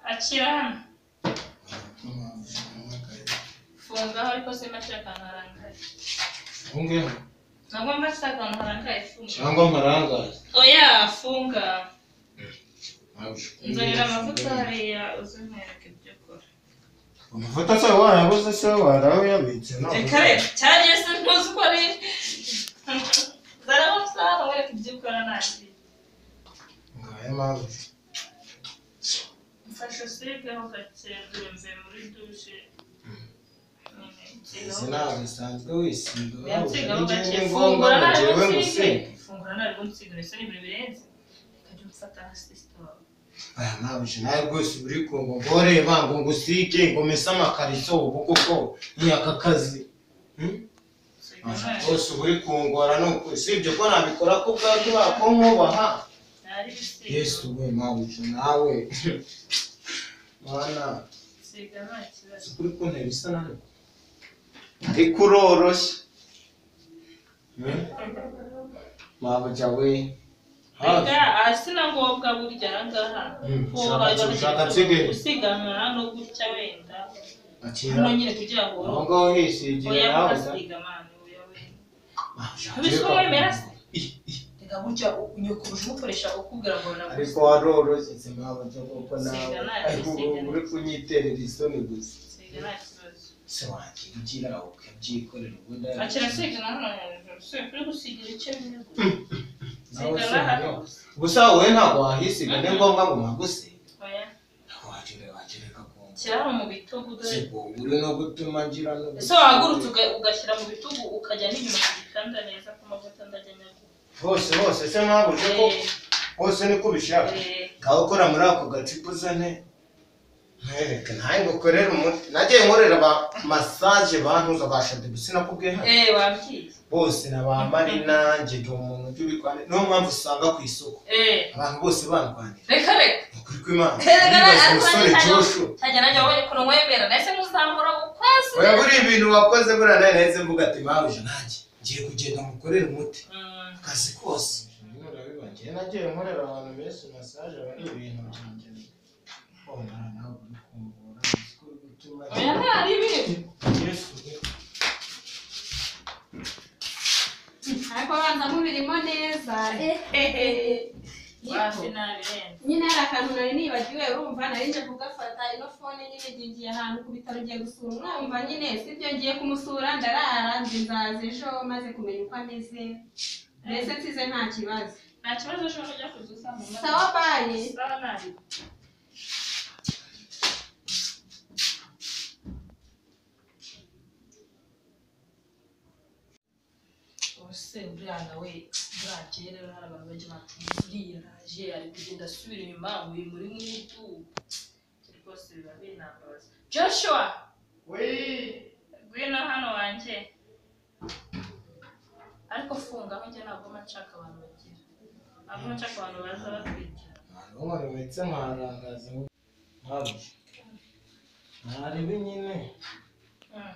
akira hano funga aho ariko simbashira akantu harangaye Ungeho ntabwo mbashira akantu harangaye funga cyangwa mparangaye oya funga nzanira amavuta amavuta hariya uzimwereke ibyo ukora se warabuze se warayabitse reka reka cyangwa se ntuzi uko ari nzanira amasaha wereke ibyo ukora ntagiye ngaye mpamvu mfashe usigaho gake nduyumve muri dushe nyine nsigaho izi ntabwo bisanzwe wisiga yansigaho gake ngombwa fungura ngo njyewe ntabwo nsigire gusiga fungura ntabwo nsigire se n'ibintu birenze reka jya umfata nka sisita wawe aya ntabwo nawe rwose uri ku ngo ngoreba ngo ngusike ngo mese amakariso ubu koko ni aka kazi usiga Ah, amazi rwose uba uri kungora ni uku usibye ko nabikora ko ubwabyo bako nkubaha ntari bisiga yesu we ntabwo nawe mwana usiga nta kibazo kuri ku ntebe isa nawe ariko uroroshye mabuja we hafi reka aha si na ngombwa burya aha ngaha Mm, fungura ushaka- ushaka ugategura nsigaye. usiganwa no gutya wenda akira hano nyine kugira ngo aho ngaho hisigira oya nawe mugasiga amana oya wenda ushaka- ntibiswe wemera se reka burya unyukuruje umukoresha ukubwira ngo ariko nagusiga waroroshye mabuja kuko nawe Siga nawe, ariko ubu siga. uri kunyiterera isoni gusa nta kibazo se wakigira ukabyikorera ubundi akira asiga na hano hejuru se uri gusigira icyo bimwe gusa nawe siga se na hano hano. gusa wowe ntabwo wahisiga ni ngombwa ngo nagusiga oya wagira- wakireka ku ngo shyira hano mu bitugu dore sibwo uri no gutuma ngira n'ubu- ese wahagurutse uga- ugashyira mu bitugu ukajya n'inyuma ku gitanda neza ko amavuta ndajya nyaguha hose hose se ntabwo uje ko hose niko ubishaka ngaho ukora muri ako gacupa uzane mwereke ntawe ngo ukorere umuti nagiye nkorera ba masaje bantuza ba shadebisi sinakubwiye hano eee wabwiye bose na ba marina njye ndi umuntu ujya ubikwana niyo mpamvu usanga ku isoko eee abantu bose bandwanira reka reka ni ukuri kw'imana reka nibaza ariko umusore nanjye joshu ntajya- ntajya najya wabonye ukuntu mwemera nahise muzamura ukwezi oya buriya ibintu wakoze buriya nawe nahise mvuga ati mpamuje nanjye ngiye kugenda mukorere umuti Mm, akazi kose njyewe nagiye nkorera abantu benshi masaje aba ari ibintu byanjye Oh, nawe nawe uri kungora, uzi ko uri gutuma- oya ntari ibintu Yesu we. ariko banza mubirimo neza wafi nabirenze nyine hari akantu nari nibagiwe urumva nari nje kugafata ino fone nyine ngingiye ahantu ku bitaro ngiye gusura umwumva nyine sibyo ngiye kumusura ndarara nzaza ejo maze kumenya uko ameze mbese nsize nta kibazo nta kibazo ushobora kujya kuzuza mu mazi sawa bayi sawa nabi ubuse buriya nawe buriya kera rero hari abantu benshi batuye uriya araje ari kugenda asubira inyuma muri muri mu iduka rwose biba binambaza joshua ngwino hano wanjye ariko funga aho njye ntabwo mba nshaka abantu bagira ntabwo mba nshaka abantu baza batwitira Ntabwo nkomeretse nkarangaza ngo- Mabuje. Narebe nyine Mm.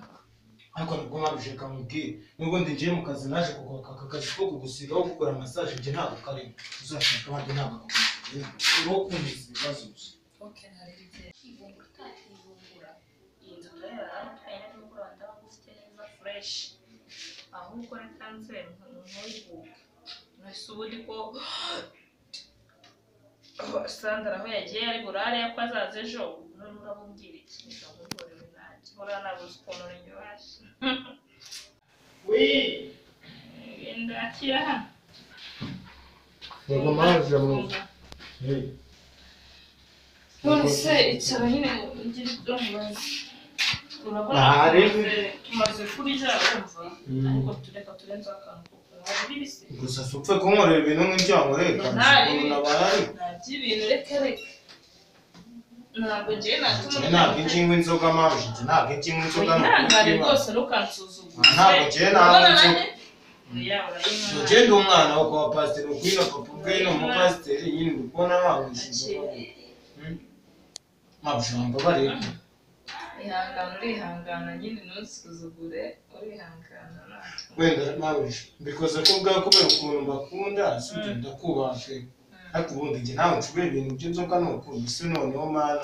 ariko nibwo mabuje kamubwire nubwo ndi ngiye mu kazi naje kugoka aka kazi ko kugusiga aho gukora masaje njye ntabwo karimo uzashaka abandi ntabwo akagusiga uriho kumvise ibibazo gusa Okay, hari igihe ivumbura utakivumbura iyi nzu tureba aratwaye n'ubura ndabona ufite neza fresh ahubwo reka nze ntuyivuge nahise ubundi ko sandara aho yagiye ari burare ko azaza ejo none urabubwira iki reka nkuhorere nanjye buriya nabuze ukuntu uryoshye wenda akira hano yego mabuje mu- Hey. none se icara nyine ngiri ibyo mubaza urabona Aha, rero. tumaze- tumaze kurya urumva Mm. ariko tureka turenzeho akantu kuko hari ibisi gusa si upfe kunkorera ibintu nk'ibyago reka Ntari. umuntu aba ahari nta by'ibintu reka reka ntabwo ngiye natuma njye ntabwo inkingo inzoga mabuje njye ntabwo inkingo inzoga ni ukuri wihangane kw'Imana. rwose ntukansuzugure Ah, ntabwo ngiye ntabwo nzi- nzi ugenda umwana wo kwa pasiteri ukwino papa ukwino umupasiteri nyine uri kubona wabuze mabujamba bareba ihangana urihangana nyine ntusuzugure urihangana natwe wenda mabuje mbikoze ko bwa kubera ukuntu mbakunda sinjye ndakubaha pe ariko ubundi njye ntawe ncubira ibintu by'inzoga ni ukuntu isi noneho mana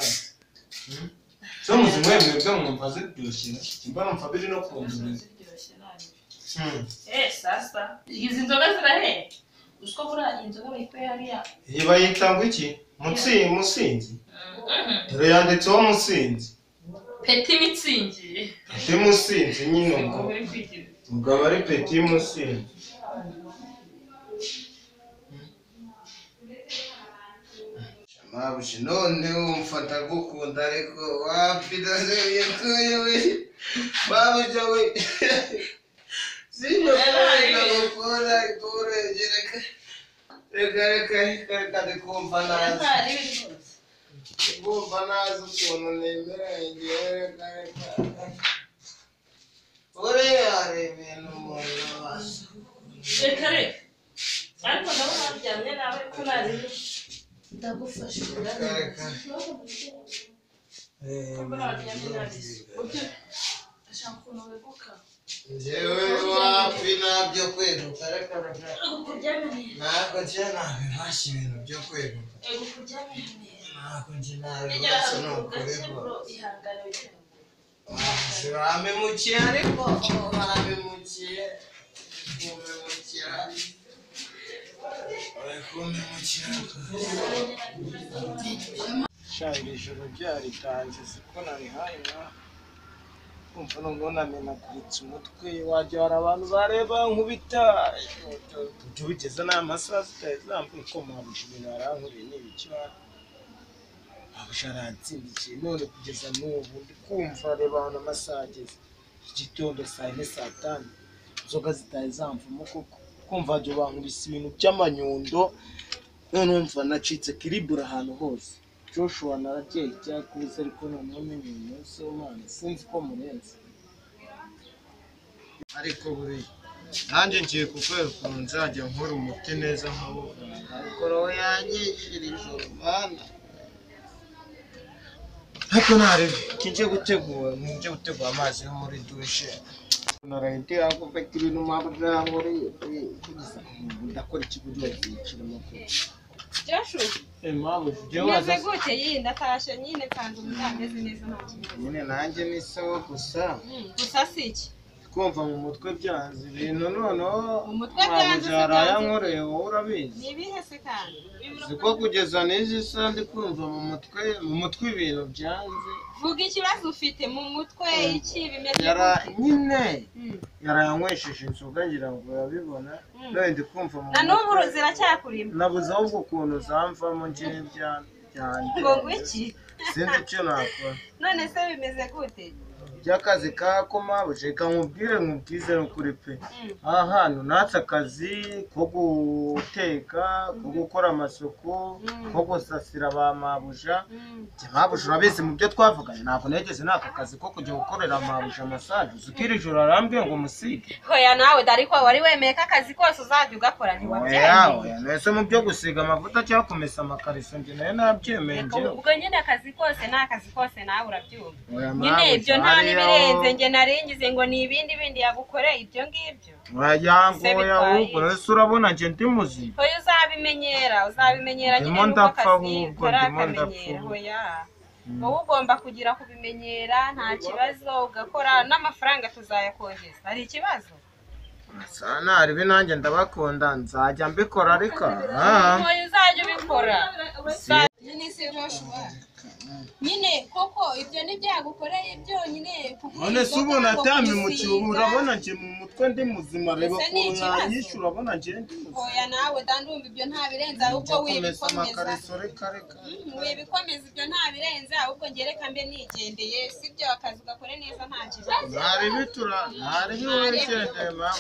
zo muzima mwebwe mwumva ziryoshye mbona mfa biri no kumviriza ziryoshye nabi eh sasa izi nzoga zirahera usiko buriya iyi nzoga bayikuye hariya iyi bayita ngo iki mutsi musinzi dore yanditseho musinzi peti mitsingi peti musinzi nyine ubwo ubwo uri kwigira umugabo ari peti musinzi mabuji none umfata gukunda ariko wapidase yakuye we mabuja we sinyo kubera gukora itorenge reka reka reka reka ndikumva naza Bumva nazi ukuntu nemera ngewe reka reka buriya hari ibintu umuntu abasha reka reka ariko ndabona waryamye nawe ariko nazi ndagufasha reka reka ashaka ukuntu weguka ngewe wapi nabyo kweguka reka reka kuryamye ntabwo nje nabibasha ibintu byo kweguka ego kuryamye neza ntabwo nje negera nabibasha ni ahantu ukuri gake bwo bro ihangane wigira ngo Uramemukiye ariko uramemukiye kumemukira uri kumemukira shanga ijoro ryaritanze siko narihaye mwana kumva noneho namenaguritse umutwe wagira hari abantu bareba nkubita tujya bigeze n'amasaha zitari zambuye ko mwabuja ibintu harankuriye niba ikibazo abuje aransindikiye none kugeza n'ubu ndi kumva reba hano amasaha ageze igitondo saa yine saa tanu inzoga zitari zamvamo koko kumva wagira bankubise ibintu by'amanyundo noneho mva nacitse kiribura ahantu hose joshua naragiye icyakubise ariko noneho menye uyu munsi w'umwana sinzi ko murenze ariko buriya nanjye ngiye kukwera ukuntu nzajya nkora umuti neza nk'abo ariko roho yanyishira ijoro mana ariko ntarebe kijye gutegura mujye gutegura amazi yo muri dushe narahite yakufata ibintu mpamvu nkoreye kugeza ubu ndakora ikiguzi bakiyicira amakuru Joshua impamvu ujye waza meze gute yindi ndatashye nyine kandi umuntu ameze neza nta kibazo nyine nanjye ni sawa gusa Mm, gusa si iki kumva mu mutwe byanze ibintu noneho Mu mutwe byanze se yaraya byanze. nkoreye wowe urabizi ni ibihe se kandi ziko kugeza n'izi saha ndi kumva mu mutwe mu mutwe ibintu byanze vuga ikibazo ufite mu mutwe iki bimeze yara gute? nyine Mm. yarayanywesheje inzoga ngira ngo urabibona Mm. none ndi kumva mu na n'ubu mutwe ziracyakurima nabuze ahubwo ukuntu zamvamo njyewe bya- byanjye ngo ngwiki sinzi icyo nakora none se bimeze gute by'akazi kako mabuja reka nkubwire nkubwize n'ukuri pe Mm. aha hantu natse akazi ko guteka ko gukora amasuku Mm. ko gusasira ba mabuja Mm. Njye mabuja urabizi mu byo twavuganye ntabwo nageze n'aka kazi ko kujya gukorera mabuja masaje uzi ko iri joro arambwiye ngo musige hoya nawe dore ko wari wemeye ko akazi kose uzajya ugakora oya ntiwabyemeye oya mwese mu byo gusiga amavuta cyangwa kumesa amakariso njye nayo nabyemeye Reka njyewe ubwo nyine akazi kose ni akazi kose nawe urabyumva Oya, nyine mabuja, ibyo nta hariya ho- n'ibirenze nge naringize ngo ni ibindi bindi yagukoreye ibyo ngibyo Se wayangoya bitwaye ahubwo iki? ese urabona njye ndi muzima hoya uzabimenyera uzabimenyera nyine Ndimo nuko ndapfa akazi ahubwo, ukora ndimo akamenyera ndapfa. hoya wowe ugomba kugira kubimenyera nta kibazo ugakora n'amafaranga tuzayakongeza hari ikibazo sana aribi nanjye ndabakunda nzajya mbikora ariko aha hoya uzajya ubikora nyine koko ibyo nibyagukoreye byonyine none se ubu natamye mu cyubu urabona njye mu mutwe ndi muzima reba Ese ni ukuntu ikibazo? nanyishe urabona njye ndi muzima oya nawe dandumva ibyo nta birenze ahubwo njya kumesa wibikomeza amakariso reka reka Mm, wibikomeza ibyo nta birenze ahubwo ngereka mbe nigendeye sibyo akazi ugakore neza nta kibazo ntaribi tura ntaribi wese ndema